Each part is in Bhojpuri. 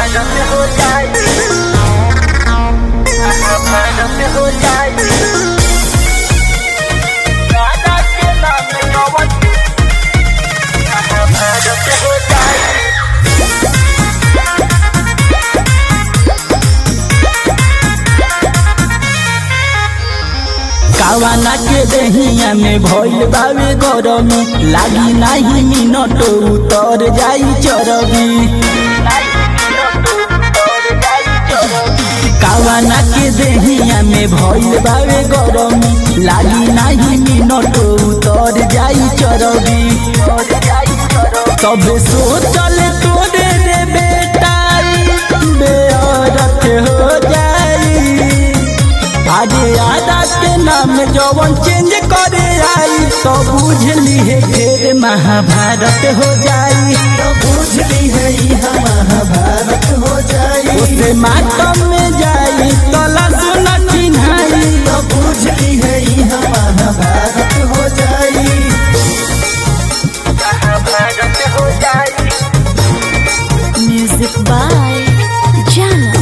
भारत हो जाए भारत हो जाए राजा के नाम कवन भारत हो जाए कावाना के दहिया में भइल बावे गरमी लागी नाही मिनट उतर जाई चरबी कावाना के दहिया में भइल बावे गरमी लागी नाही मिनट उतर जाई चरबी तब सोचल तोरे रे बेटा बेअरत हो जाई आजे आदा के नाम जवन चेंज करे आई तो बुझली है फिर महाभारत हो जाई तो बुझली है यहाँ महाभारत हो जाई उसे मातम में जाई तला सुन चिन्हाई तो बुझली है यहाँ महाभारत हो जाई भारत हो जाए Music by Jana.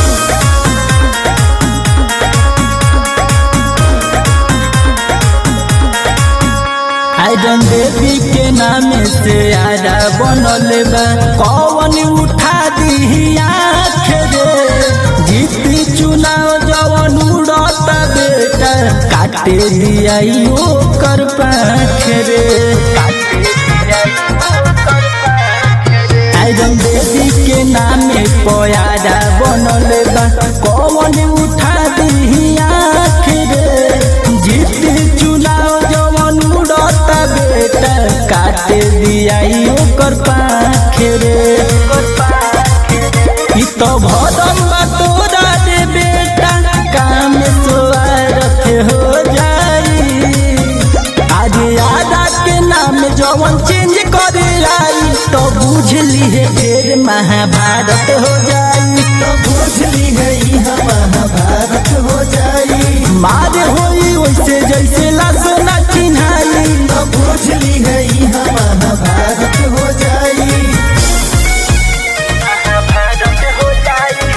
आयरन देवी के नाम से आरा बनल बा कौन उठा दी आँख रे जीती चुनाव जवन उड़ता बेटा काटे दिया कर पाख रे आयरन देवी के नाम पयारा बनल बा कौन उठा दी आँख रे जीती चुनाव जवन उड़ता बेटा काटे दिया ओकर पाख रे ई तो भरम बा तोरा रे बेटा काम स्वार्थ हो जाई आज आदा के नाम जवन चेंज करे आई तो बुझली है फिर महाभारत हो जाई तो बुझली है यहाँ महाभारत हो जाई मार होई वैसे जैसे लासना चिन्हाई तो बुझली है यहाँ महाभारत हो जाई भारत हो जाए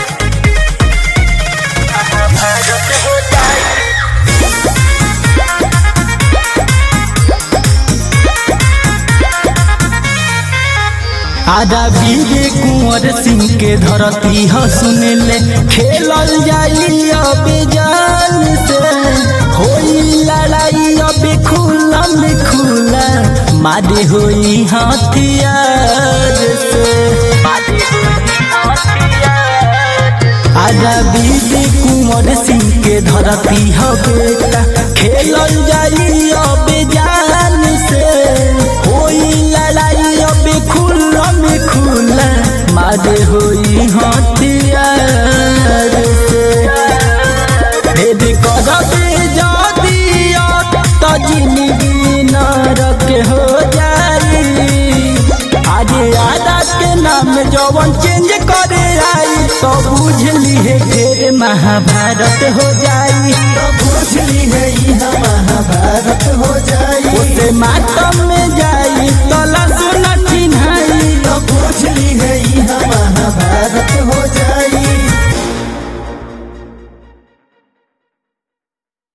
भारत हो जाए आधा बीजे कुंवर सिंह के धरती ह सुनले खेलल जाई अब जान से होई लड़ाई अब खुला में खुला मारे होई हथियार से आजा बीजे कुंवर सिंह के धरती ह बेटा खेलल जाई अब जान से होई लड़ाई अब खुला में खुला मारे होई हथियार से भेद करबे जदी त जिंदगी नरक हो जाई आज आदा के नाम जवन चेंज करे आई तो बुझली है फिर महाभारत हो जाई तो